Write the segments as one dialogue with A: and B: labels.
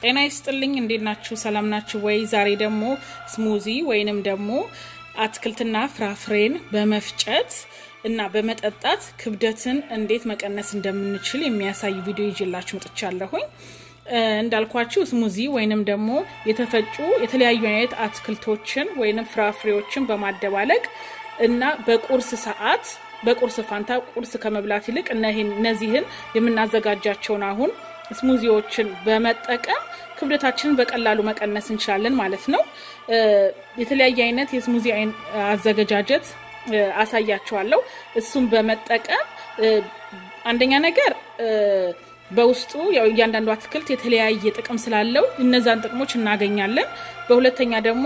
A: ጤና ይስጥልኝ። እንዴት ናችሁ? ሰላም ናችሁ ወይ? ዛሬ ደግሞ ስሙዚ ወይንም ደግሞ አትክልትና ፍራፍሬን በመፍጨት እና በመጠጣት ክብደትን እንዴት መቀነስ እንደምንችል የሚያሳይ ቪዲዮ ይዤላችሁ መጥቻለሁኝ። እንዳልኳችሁ ስሙዚ ወይንም ደግሞ የተፈጩ የተለያዩ አይነት አትክልቶችን ወይንም ፍራፍሬዎችን በማደባለቅ እና በቁርስ ሰዓት በቁርስ ፋንታ ቁርስ ከመብላት ይልቅ እነዚህን የምናዘጋጃቸውን አሁን ስሙዚዎችን በመጠቀም ክብደታችንን በቀላሉ መቀነስ እንችላለን ማለት ነው። የተለያየ አይነት የስሙዚ አዘገጃጀት አሳያቸዋለሁ። እሱም በመጠቀም አንደኛ ነገር በውስጡ ያው እያንዳንዱ አትክልት የተለያየ ጥቅም ስላለው እነዛን ጥቅሞች እናገኛለን። በሁለተኛ ደግሞ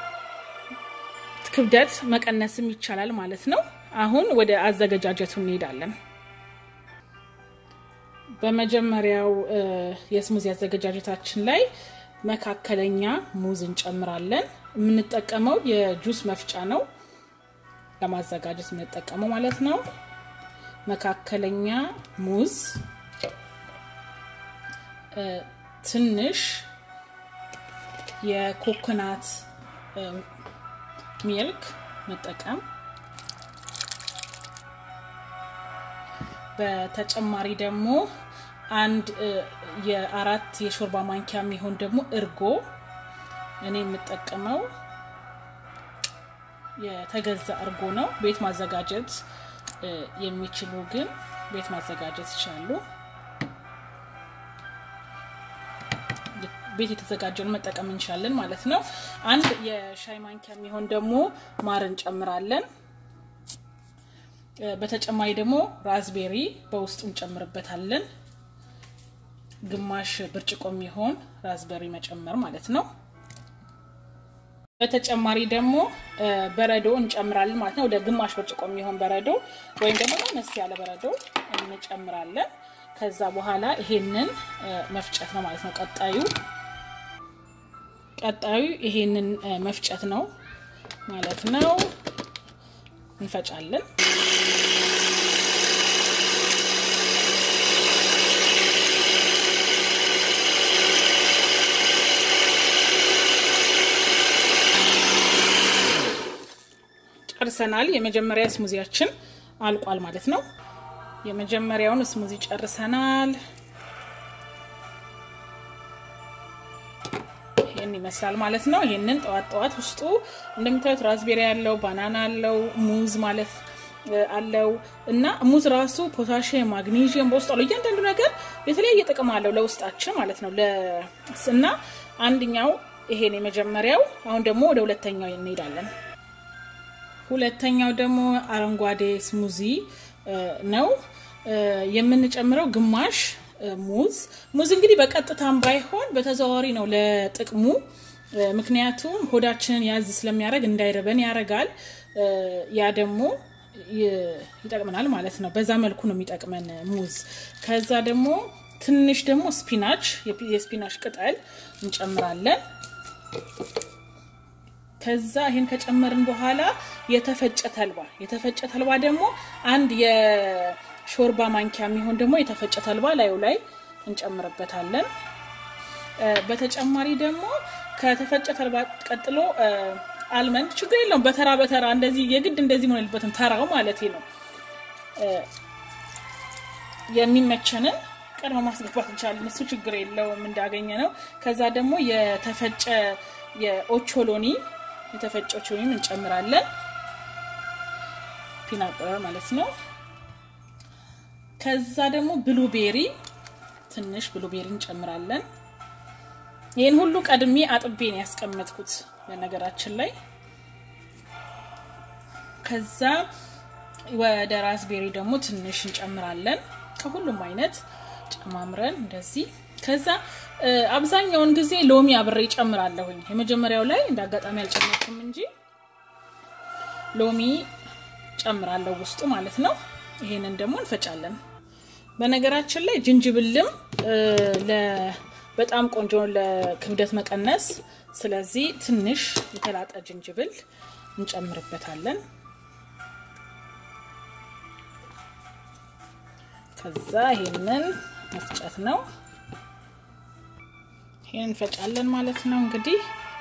A: ክብደት መቀነስም ይቻላል ማለት ነው። አሁን ወደ አዘገጃጀቱ እንሄዳለን። በመጀመሪያው የስሙዚ አዘገጃጀታችን ላይ መካከለኛ ሙዝ እንጨምራለን። የምንጠቀመው የጁስ መፍጫ ነው ለማዘጋጀት የምንጠቀመው ማለት ነው። መካከለኛ ሙዝ፣ ትንሽ የኮኮናት ሚልክ መጠቀም በተጨማሪ ደግሞ አንድ የአራት የሾርባ ማንኪያ የሚሆን ደግሞ እርጎ እኔ የምጠቀመው የተገዛ እርጎ ነው። ቤት ማዘጋጀት የሚችሉ ግን ቤት ማዘጋጀት ይችላሉ። ቤት የተዘጋጀውን መጠቀም እንችላለን ማለት ነው። አንድ የሻይ ማንኪያ የሚሆን ደግሞ ማር እንጨምራለን። በተጨማሪ ደግሞ ራዝቤሪ በውስጡ እንጨምርበታለን። ግማሽ ብርጭቆ የሚሆን ራዝቤሪ መጨመር ማለት ነው። በተጨማሪ ደግሞ በረዶ እንጨምራለን ማለት ነው። ወደ ግማሽ ብርጭቆ የሚሆን በረዶ ወይም ደግሞ አነስ ያለ በረዶ እንጨምራለን። ከዛ በኋላ ይሄንን መፍጨት ነው ማለት ነው። ቀጣዩ ቀጣዩ ይሄንን መፍጨት ነው ማለት ነው። እንፈጫለን። ጨርሰናል። የመጀመሪያ ስሙዚያችን አልቋል ማለት ነው። የመጀመሪያውን ስሙዚ ጨርሰናል። ይህን ይመስላል ማለት ነው። ይህንን ጠዋት ጠዋት ውስጡ እንደምታዩት ራዝቤሪ ያለው ባናና አለው ሙዝ ማለት አለው እና ሙዝ ራሱ ፖታሽየም፣ ማግኒዥየም በውስጡ አለው። እያንዳንዱ ነገር የተለያየ ጥቅም አለው ለውስጣችን ማለት ነው እና አንደኛው ይሄን የመጀመሪያው። አሁን ደግሞ ወደ ሁለተኛው እንሄዳለን። ሁለተኛው ደግሞ አረንጓዴ ስሙዚ ነው የምንጨምረው ግማሽ ሙዝ ሙዝ እንግዲህ በቀጥታም ባይሆን በተዘዋዋሪ ነው ለጥቅሙ። ምክንያቱም ሆዳችንን ያዝ ስለሚያደርግ እንዳይረበን ያደርጋል። ያ ደግሞ ይጠቅመናል ማለት ነው። በዛ መልኩ ነው የሚጠቅመን ሙዝ። ከዛ ደግሞ ትንሽ ደግሞ ስፒናች የስፒናች ቅጠል እንጨምራለን። ከዛ ይሄን ከጨመርን በኋላ የተፈጨ ተልባ የተፈጨ ተልባ ደግሞ አንድ የሾርባ ማንኪያ የሚሆን ደግሞ የተፈጨ ተልባ ላዩ ላይ እንጨምርበታለን። በተጨማሪ ደግሞ ከተፈጨ ተልባ ቀጥሎ አልመንድ ችግር የለውም። በተራ በተራ እንደዚህ የግድ እንደዚህ መሆን የለበትም። ተራው ማለት ነው። የሚመቸንን ቀድሞ ማስገባት እንችላለን። እሱ ችግር የለውም እንዳገኘ ነው። ከዛ ደግሞ የተፈጨ የኦቾሎኒ የተፈጨ ኦቾሎኒ እንጨምራለን። ፒናት በተር ማለት ነው። ከዛ ደግሞ ብሉቤሪ ትንሽ ብሉቤሪ እንጨምራለን። ይህን ሁሉ ቀድሜ አጥቤ ነው ያስቀመጥኩት በነገራችን ላይ። ከዛ ወደ ራስቤሪ ደግሞ ትንሽ እንጨምራለን። ከሁሉም አይነት ጨማምረን እንደዚህ። ከዛ አብዛኛውን ጊዜ ሎሚ አብሬ ጨምራለሁኝ። የመጀመሪያው ላይ እንደ አጋጣሚ አልጨመርኩም እንጂ ሎሚ ጨምራለሁ ውስጡ ማለት ነው። ይሄንን ደግሞ እንፈጫለን። በነገራችን ላይ ጅንጅብልም በጣም ቆንጆ ለክብደት መቀነስ። ስለዚህ ትንሽ የተላጠ ጅንጅብል እንጨምርበታለን። ከዛ ይሄንን መፍጨት ነው። ይህን እንፈጫለን ማለት ነው እንግዲህ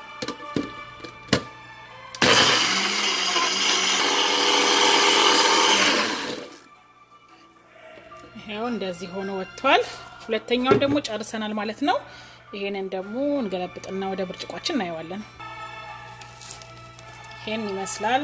A: ይሄው እንደዚህ ሆኖ ወጥቷል። ሁለተኛውን ደግሞ ጨርሰናል ማለት ነው። ይሄንን ደግሞ እንገለብጥና ወደ ብርጭቋችን እናየዋለን። ይሄን ይመስላል።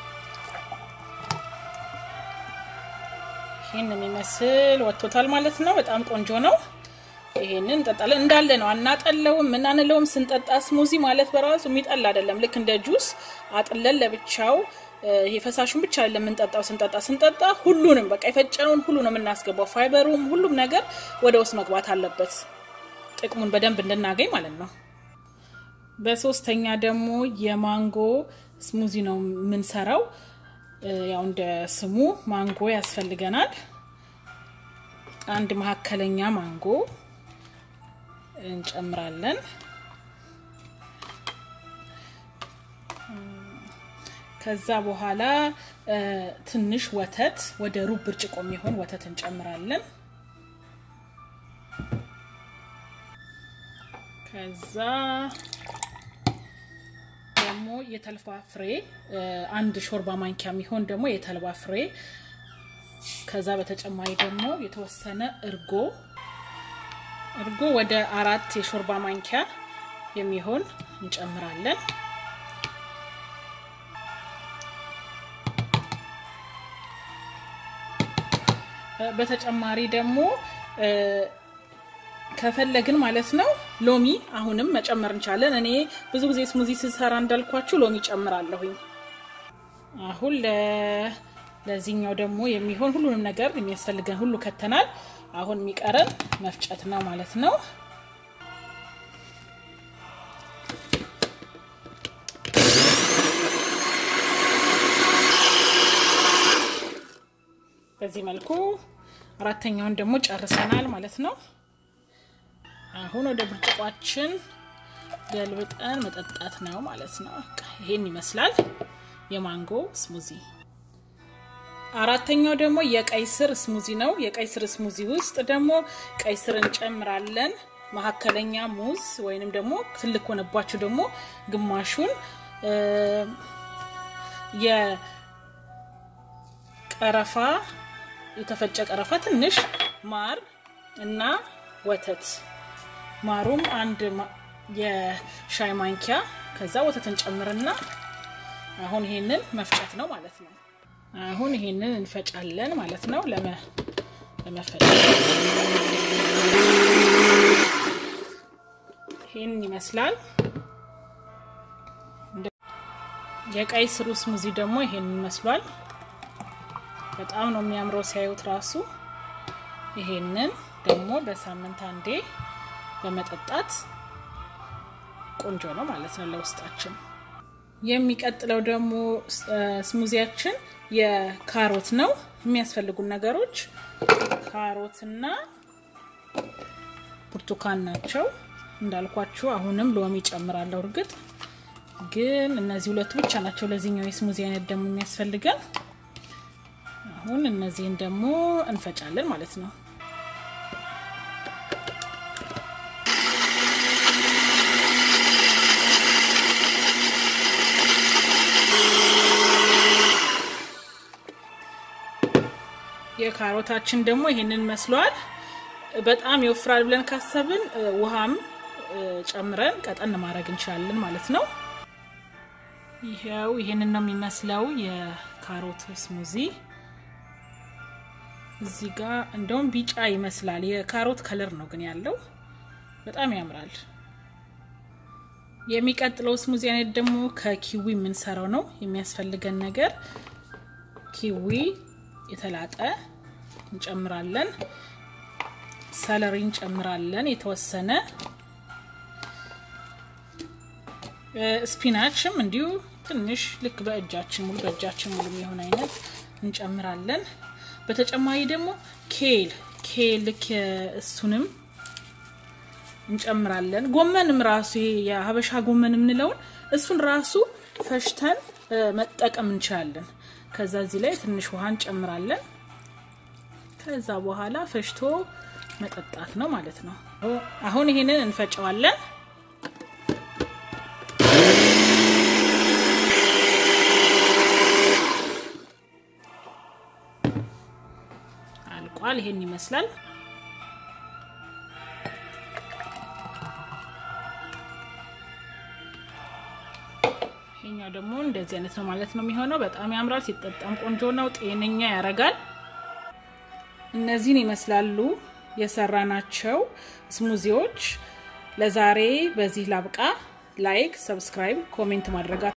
A: ይሄን የሚመስል ወጥቶታል ማለት ነው። በጣም ቆንጆ ነው። ይሄንን እንጠጣለን እንዳለ ነው። አናጠለውም ምናንለውም። ስንጠጣ ስሙዚ ማለት በራሱ የሚጠላ አይደለም። ልክ እንደ ጁስ አጥለን ለብቻው ይሄ ፈሳሹን ብቻ አይደለም የምንጠጣው። ስንጠጣ ስንጠጣ ሁሉንም በቃ የፈጨነውን ሁሉ ነው የምናስገባው። ፋይበሩም ሁሉም ነገር ወደ ውስጥ መግባት አለበት፣ ጥቅሙን በደንብ እንድናገኝ ማለት ነው። በሶስተኛ ደግሞ የማንጎ ስሙዚ ነው የምንሰራው። ያው እንደ ስሙ ማንጎ ያስፈልገናል። አንድ መካከለኛ ማንጎ እንጨምራለን። ከዛ በኋላ ትንሽ ወተት ወደ ሩብ ብርጭቆ የሚሆን ወተት እንጨምራለን። ከዛ ደግሞ የተልባ ፍሬ አንድ ሾርባ ማንኪያ የሚሆን ደግሞ የተልባ ፍሬ ከዛ በተጨማሪ ደግሞ የተወሰነ እርጎ እርጎ ወደ አራት የሾርባ ማንኪያ የሚሆን እንጨምራለን። በተጨማሪ ደግሞ ከፈለግን ማለት ነው ሎሚ አሁንም መጨመር እንቻለን። እኔ ብዙ ጊዜ ስሙዚ ስሰራ እንዳልኳችሁ ሎሚ ጨምራለሁኝ። አሁን ለዚህኛው ደግሞ የሚሆን ሁሉንም ነገር የሚያስፈልገን ሁሉ ከተናል። አሁን የሚቀረን መፍጨት ነው ማለት ነው። በዚህ መልኩ አራተኛውን ደግሞ ጨርሰናል ማለት ነው። አሁን ወደ ብርጭቋችን ገልብጠን መጠጣት ነው ማለት ነው። ይሄን ይመስላል የማንጎ ስሙዚ። አራተኛው ደግሞ የቀይ ስር ስሙዚ ነው። የቀይ ስር ስሙዚ ውስጥ ደግሞ ቀይ ስር እንጨምራለን። መካከለኛ ሙዝ ወይንም ደግሞ ትልቅ ሆነባችሁ ደግሞ ግማሹን የቀረፋ የተፈጨ ቀረፋ፣ ትንሽ ማር እና ወተት ማሩም አንድ የሻይ ማንኪያ ከዛ ወተት እንጨምርና አሁን ይሄንን መፍጨት ነው ማለት ነው። አሁን ይሄንን እንፈጫለን ማለት ነው። ለመፈጨት ይሄን ይመስላል። የቀይ ስሩ ስሙዚ ደግሞ ይሄን ይመስሏል። በጣም ነው የሚያምረው ሲያዩት ራሱ። ይሄንን ደግሞ በሳምንት አንዴ በመጠጣት ቆንጆ ነው ማለት ነው ለውስጣችን። የሚቀጥለው ደግሞ ስሙዚያችን የካሮት ነው። የሚያስፈልጉን ነገሮች ካሮትና ብርቱካን ናቸው። እንዳልኳችሁ አሁንም ሎሚ ጨምራለሁ። እርግጥ ግን እነዚህ ሁለቱ ብቻ ናቸው ለዚህኛው የስሙዚ አይነት ደግሞ የሚያስፈልገን። አሁን እነዚህን ደግሞ እንፈጫለን ማለት ነው። የካሮታችን ደግሞ ይሄንን መስሏል። በጣም ይወፍራል ብለን ካሰብን ውሃም ጨምረን ቀጠን ማድረግ እንችላለን ማለት ነው። ይሄው ይሄንን ነው የሚመስለው የካሮት ስሙዚ። እዚህ ጋር እንደውም ቢጫ ይመስላል። የካሮት ከለር ነው ግን ያለው በጣም ያምራል። የሚቀጥለው ስሙዚ አይነት ደግሞ ከኪዊ የምንሰራው ነው። የሚያስፈልገን ነገር ኪዊ የተላጠ እንጨምራለን፣ ሰለሪ እንጨምራለን የተወሰነ ስፒናችም እንዲሁ ትንሽ ልክ በእጃችን ሙሉ በእጃችን ሙሉ የሚሆን አይነት እንጨምራለን። በተጨማሪ ደግሞ ኬል ኬል ልክ እሱንም እንጨምራለን። ጎመንም ራሱ ይሄ የሀበሻ ጎመን የምንለውን እሱን ራሱ ፈሽተን መጠቀም እንችላለን። ከዛ እዚህ ላይ ትንሽ ውሃ እንጨምራለን። ከዛ በኋላ ፈሽቶ መጠጣት ነው ማለት ነው። አሁን ይሄንን እንፈጨዋለን። አልቋል። ይሄን ይመስላል። ይሄኛው ደግሞ እንደዚህ አይነት ነው ማለት ነው የሚሆነው። በጣም ያምራል። ሲጠጣም ቆንጆ ነው። ጤነኛ ያረጋል። እነዚህን ይመስላሉ የሰራናቸው ስሙዚዎች። ለዛሬ በዚህ ላብቃ። ላይክ፣ ሰብስክራይብ፣ ኮሜንት ማድረጋ